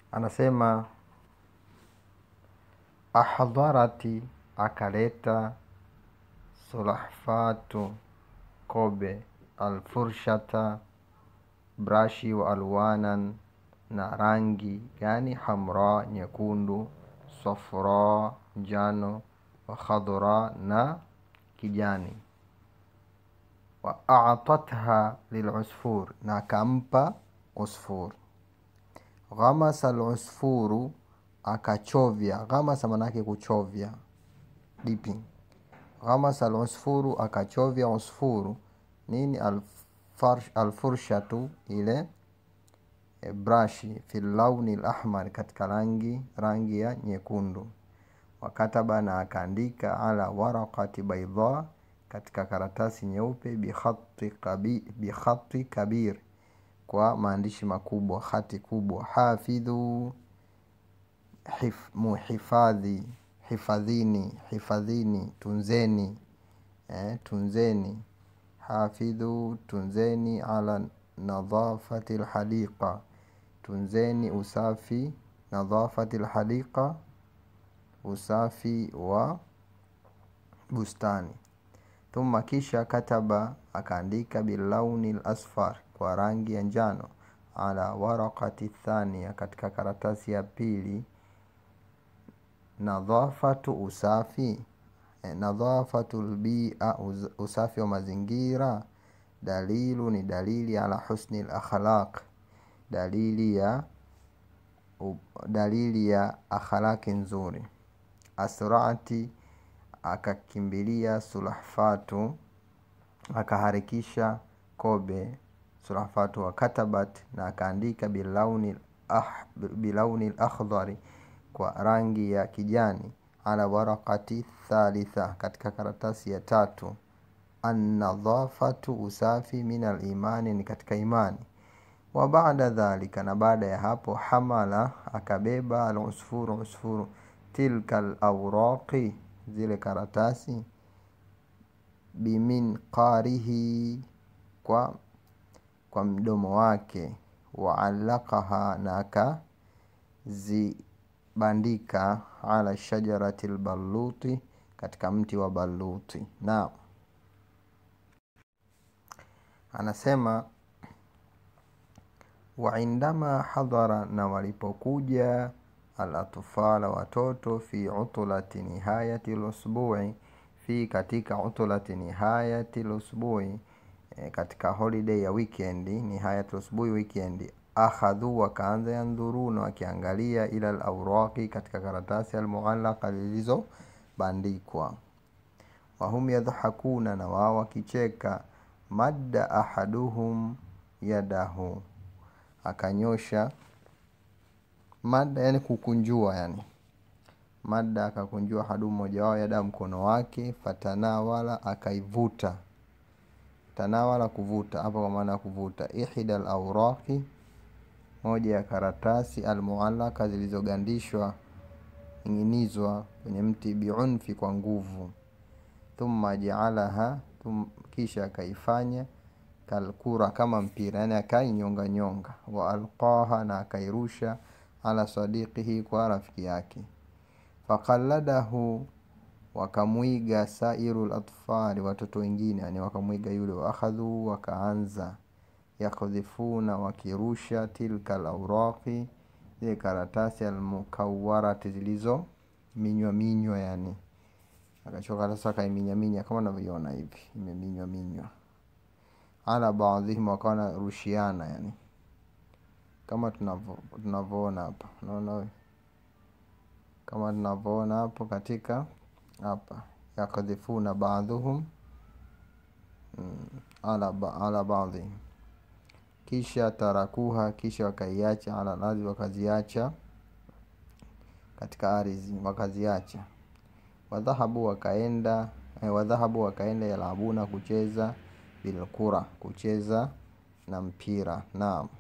anasema ahdharati akaleta sulahfatu kobe alfurshata brashi wa alwanan na rangi gani hamra nyekundu safra njano wa khadra na kijani wa atatha lilusfur na akampa usfur ghamasa lusfuru akachovya ghamasa manake kuchovya dipping ghamasa alusfuru akachovya usfuru nini alfarsh, alfurshatu ile e, brashi fi launi lahmar katika rangi rangi ya nyekundu wakataba na akaandika ala waraqati baidha katika karatasi nyeupe bikhati kabi, bikhati kabir kwa maandishi makubwa hati kubwa hafidhu hif, muhifadhi hifadhini hifadhini tunzeni eh, tunzeni hafidhu tunzeni ala nadhafati lhadiqa tunzeni usafi nadhafati lhadiqa usafi wa bustani thumma kisha kataba akaandika bilauni lasfar kwa rangi ya njano ala waraqati thania katika karatasi ya pili nadhafatu usafi e, nadhafatu lbia usafi wa mazingira dalilu ni dalili ala husni lakhlaq dalili ya dalili ya akhlaki nzuri asrati akakimbilia sulahfatu akaharikisha kobe sulahfatu wa katabat na akaandika bilauni ah, bilauni lakhdhari kwa rangi ya kijani ala warakati thalitha katika karatasi ya tatu annadhafatu usafi min alimani ni katika imani wa baada dhalika na baada ya hapo hamala akabeba alusfuru usfuru tilka lauraqi zile karatasi biminqarihi kwa kwa mdomo wake waalaqaha na akazibandika ala shajarati lbaluti katika mti wa baluti naam anasema waindama hadhara na walipokuja alatfala watoto fi utulati nihayati lusbui fi katika utulati nihayati lusbui e, katika holiday ya weekend nihayati lusbui weekend akhadhu wakaanza yandhuruna wakiangalia ila lauraqi katika karatasi almuallaka zilizobandikwa wahum yadhakuna na wao wakicheka madda ahaduhum yadahu akanyosha mada yani kukunjua yani mada akakunjua hadu mmoja wao yada mkono wake fatanawala akaivuta tanawala kuvuta hapa kwa maana ya kuvuta ihda lauraqi moja ya karatasi almuallaka zilizogandishwa ing'inizwa kwenye mti biunfi kwa nguvu thumma jaalaha thum, kisha akaifanya kalkura kama mpira yani akainyonga nyonga wa alqaha na akairusha ala sadiqihi kwa rafiki yake faqalladahu wakamwiga sairu latfali watoto wengine yani wakamwiga yule waakhadhu wakaanza yakdhifuna wakirusha tilka lauraqi zile karatasi almukawarati zilizo minywa minywa yani akachoka sasa akaiminyaminya kama unavyoiona hivi imeminywa minywa ala baadhihim wakawa narushiana yani kama tunavyoona hapa unaona kama tunavyoona hapo katika hapa yakdhifuna baadhuhum mm, ala, ba, ala baadhihim kisha tarakuha kisha wakaiacha ala ardhi wakaziacha katika ardhi wakaziacha wadhahabu wakaenda eh, wadhahabu wakaenda yalabuna kucheza bilkura kucheza na mpira naam